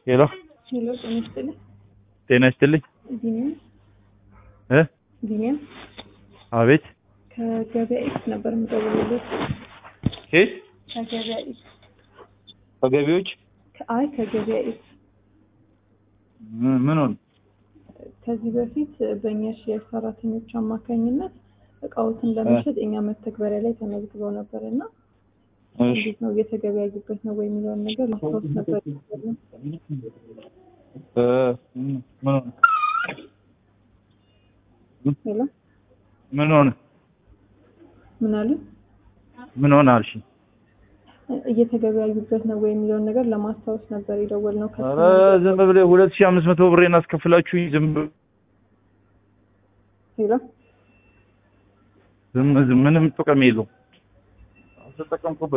ሄሎ ሄሎ ጤና ይስጥልኝ። ጤና ይስጥልኝ ቢኒያም እ ቢኒያም አቤት ከገበያ ኢት ነበር የምደውልልህ። ኬት ከገበያ ኢት ከገቢዎች አይ ከገበያ ኢት ምን- ምን ሆነ ከዚህ በፊት በእኛ ሼር ሰራተኞች አማካኝነት እቃዎትን ለመሸጥ የኛ መተግበሪያ ላይ ተመዝግበው ነበር እና እሺ እንዴት ነው እየተገበያዩበት ነው ወይ የሚለውን ነገር ማስታወስ ነበር። እ ምን ሆነ ሄሎ ምን ሆነ ምን አሉ? ምን ሆነ አልሽ እየተገበያዩበት ነው ወይ የሚለውን ነገር ለማስታወስ ነበር የደወልነው። ኧረ ዝም ብለህ ሁለት ሺህ አምስት መቶ ብሬን አስከፍላችሁኝ ዝም ብ- ሄሎ ዝም ዝም ምንም ጥቅም የለውም አልተጠቀምኩበት